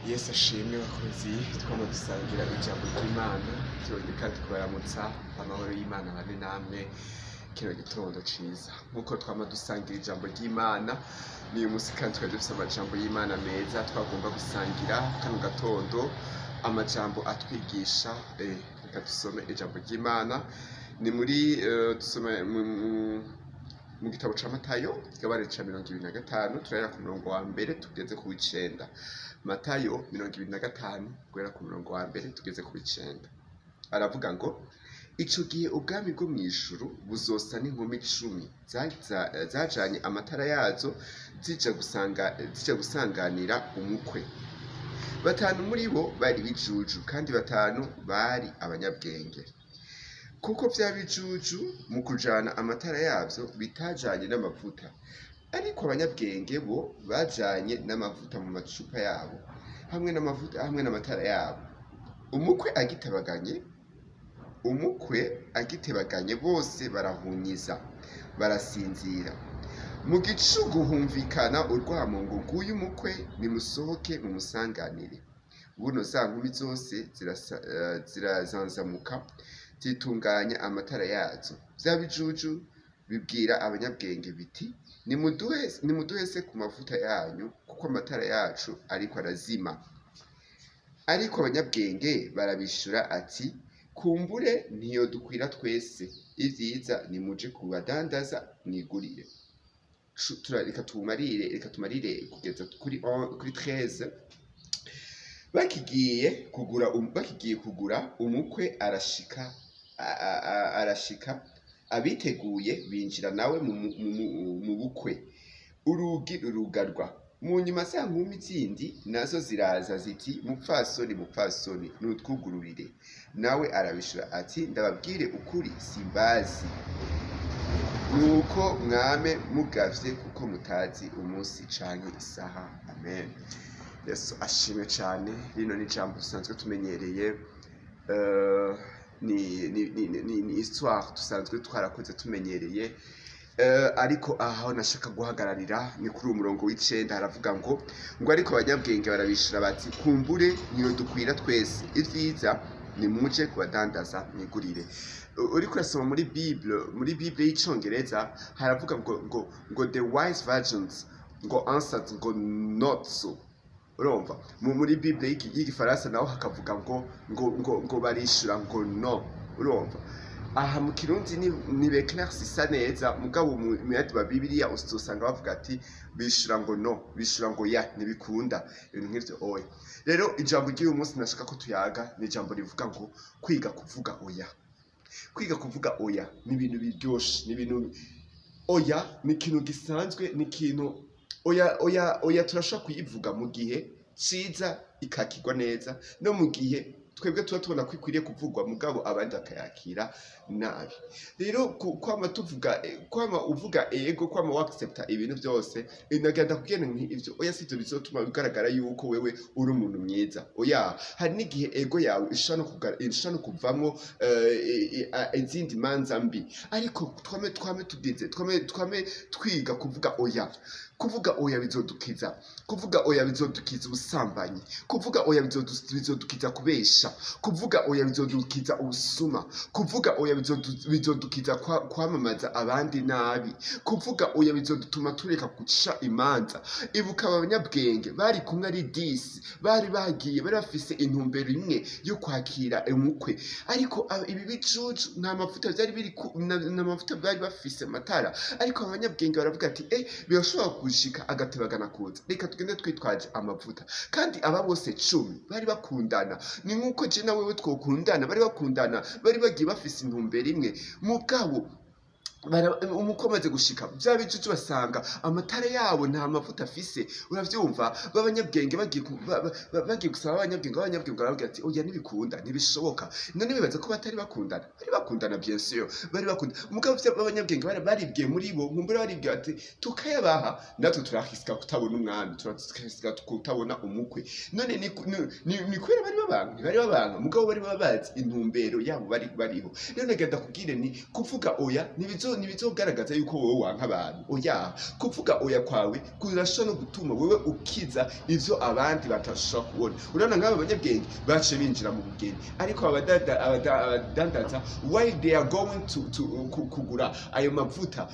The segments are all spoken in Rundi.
Yesu ashimwe bakozi twama dusangira ijambo ry'Imana turongeye kandi kubaramutsa amahoro y'Imana bane namwe kino gitondo ciza nk'uko twama dusangira ijambo ry'Imana n'uyu musi kandi twari dufise amajambo y'Imana meza twagomba gusangira kano gatondo amajambo atwigisha eh, reka dusome ijambo ry'Imana ni muri eh, dusome mu- mu- mu gitabo ca Matayo igabane ca mirongo ibiri na gatanu turahera ku murongo wa mbere tugeze ku w'icenda Matayo mirongo ibiri na gatanu guhera ku murongo wa mbere tugeze ku w'icenda aravuga ngo ico gihe ubwami bwo mw'ijuru buzosa n'inkumi cumi zaza- zajanye amatara yazo zija gusanga zija gusanganira umukwe batanu muri bo bari bijuju kandi batanu bari abanyabwenge kuko vya bijuju mu kujana amatara yavyo bitajanye n'amavuta ariko abanyabwenge bo bajanye n'amavuta mu macupa yabo hamwe n'amavuta hamwe n'amatara yabo umukwe agitabaganye umukwe agitebaganye bose barahunyiza barasinzira mu gicugu humvikana urwamo ngo nguyu umukwe nimusohoke mumusanganire buno za nkumi zose zirasa- eh, zirazanzamuka zitunganya amatara yazo vya bijuju bibwira abanyabwenge biti nimuduhe nimuduhe se ku mavuta yanyu kuko amatara yacu ariko arazima ariko abanyabwenge barabishura ati kumbure ntiyodukwira twese ivyiza nimuje kubadandaza mwigurire Cu- tura- reka tumarire reka tumarire kugeza kuri on- kuri 13 bakigiye kugura um- bakigiye kugura umukwe arashika a- a- a- arashika abiteguye binjira nawe mu, mu, mu, mu bukwe urugi rurugarwa mu nyuma za nkumi zindi nazo ziraza ziti mupfasoni mupfasoni nutwugururire nawe arabishura ati ndababwire ukuri simbazi nuko mwame mugavye kuko mutazi umunsi canke isaha amen yesu ashimwe cane rino ni ijambo dusanzwe tumenyereye eh, ni ni ni ni, ni, ni histoire dusanzwe twarakoze tumenyereye Eh, ariko aho nashaka guhagararira ni kuri uwo murongo w'icenda haravuga ngo ngo ariko abanyabwenge barabishura bati kumbure niyo dukwira twese ivyiza nimuje kubadandaza mwigurire U- uriko urasoma muri bible muri bible y'icongereza haravuga ngo ngo ngo the wise virgins ngo answered ngo not so urumva mu muri bible y'iki- y'igifaransa naho hakavuga ngo ngo ngo ngo barishura ngo no urumva aha mu kirundi ni ni beclairci isa neza mugabo mu mu yandi ma bibiliya uzosanga bavuga ati bishura ngo no bishura ngo ya ntibikunda ibintu nk'ivyo oya rero ijambo ry'uyu munsi nashaka ko tuyaga ni ijambo rivuga ngo kwiga kuvuga oya kwiga kuvuga oya ni ibintu biryoshe ni ibintu oya ni ikintu gisanzwe ni ikintu oya oya oya turashobora kuyivuga mu gihe ciza ikakirwa neza no mu gihe twebwe tuba tubona ko ikwiriye kuvugwa mugabo abandi bakayakira nabi rero ku- kwama tuvuga eh, kwama uvuga ego kwama wakisepta ibintu byose inagenda kubwira nti ivyo oya sivyo bizotuma bigaragara yuko wewe uri umuntu mwiza oya hari n'igihe ego yawe ishobora no kuga- ishobora no kuvamwo eh, eh, eh, izindi manza mbi ariko twame twame tugize twame twame twiga kuvuga oya kuvuga oya bizodukiza kuvuga oya bizodukiza ubusambanyi kuvuga oya bizodu- bizodukiza kubesha kuvuga oya bizodukiza ubusuma kuvuga oya bizodu- bizodukiza kwa- kwamamaza abandi nabi kuvuga oya bizodutuma tureka guca imanza ibuka abanyabwenge bari kumwe ari disi bari bagiye bari bafise intumbero imwe yo kwakira umukwe ariko aba- ibi bicucu nta mavuta byari biri ku- na- nta mavuta bari bafise amatara ariko abanyabwenge baravuga ati eh birashobora gushika agatebagana kuza reka tugende twitwaje amavuta kandi aba bose cumi bari bakundana ni nk'uko je na wewe twokundana bari bakundana bari bagiye bafise intumbero imwe mugabo bara- umukwe amaze gushika vya bicucu basanga amatara yabo nta mavuta afise uravyumva b'abanyabwenge bagiye ku- ba- ba- ba- bagiye gusaba abanyabwenge b'abanyabwenge barababwira ati oya ntibikunda ntibishoboka none bibaza ko batari bakundana bari bakundana bien sûr bari bakundana umugabo vya b'abanyabwenge bari baribwiye muri bo nkumbura baribwiye ati tukayabaha natwe turahisika kutabona umwami turahisika kutabona umukwe none ni ni- ni- ni kubera bari babanga ntibari babanga mugabo bari baba bazi intumbero yabo bari bariho rero nagenda kubwire ni kuvuga oya ntibizo ntibizo ntibizogaragaza yuko wowe wanka abantu oya kuvuga oya kwawe kurashobora no gutuma wewe ukiza ivyo abandi batashobora kubona urabona nk'aba banyabwenge baciye binjira mu bugeni ariko abadada- abada- abadandaza why they are going to, to ku- kugura ayo mavuta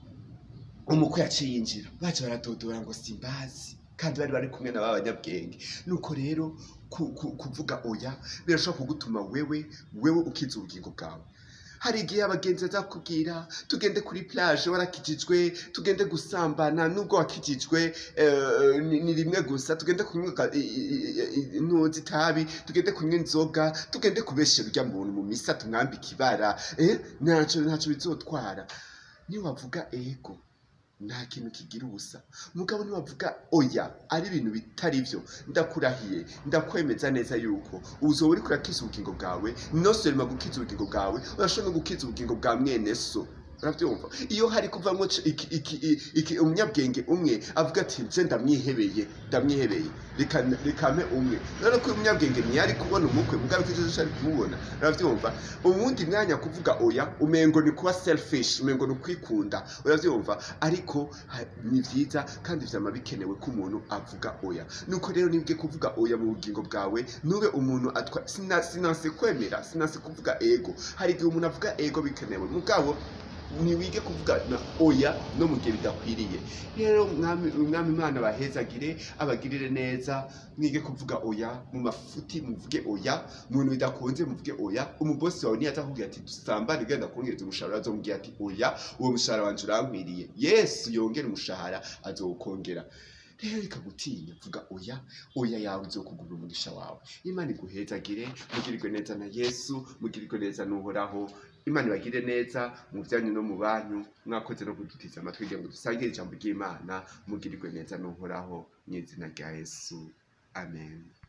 umukwe yaciye yinjira baje baratodora ngo simbazi kandi bari bari kumwe na ba banyabwenge nuko rero ku- ku- kuvuga oya birashobora kugutuma wewe wewe ukiza ubugingo bwawe hari igihe abagenzi bazakubwira tugende kuri plage warakijijwe tugende gusambana nubwo wakijijwe eh, ni ni rimwe gusa tugende kunywa ka- i- i- i- intuzi itabi tugende kunywa inzoga tugende kubeshera urya muntu mu misa tumwambika ibara eh, ntaco ntaco bizotwara niyo wavuga ego nta kintu kigira ubusa mugabo niwavuga oya ari ibintu bitari byo ndakurahiye ndakwemeza neza yuko uzoba uriko urakiza ubugingo bwawe nosorema gukiza ubugingo bwawe urashobora no gukiza ubugingo bwa mwene so urabyumva iyo hari kuvamo c- iki- iki- i- iki- umunyabwenge umwe avuga ati nje ndamwihebeye ndamwihebeye reka rekame umwe rero ko uyu munyabwenge ntiyari kubona umukwe mugabo ko icyo ari kumubona urabyumva ubundi mwanya kuvuga oya umengo ni kuba selfish umengo ni ukwikunda urabyumva ariko ha- ni byiza kandi vyama bikenewe ko umuntu avuga oya nuko rero nibwe kuvuga oya mu bugingo bwawe nube umuntu atwa sina- sinanse kwemera sinanse kuvuga ego hari igihe umuntu avuga ego bikenewe mugabo ntiwige kuvuga na oya no mu gihe bidakwiriye rero mwami umwami imana bahezagire abagirire neza mwige kuvuga oya mu mafuti muvuge oya mu bintu bidakunze muvuge oya umubosi wawe niyaza akubwira ati dusambane ugenda kungereza umushahara azomubwira ati oya uwo mushahara wanje urankwiriye yesu yongera umushahara azowukongera rero reka gutinya vuga oya oya yawe uzokugurira umugisha wawe imana iguhezagire mugirirwe neza na yesu mugirirwe neza n'uhoraho imana ibagire neza mu byanyu no mu banyu mwakoze no kudutiza amatwi kugira ngo dusangire ijambo ry'imana mugirirwe neza n'uhoraho mu izina rya yesu amen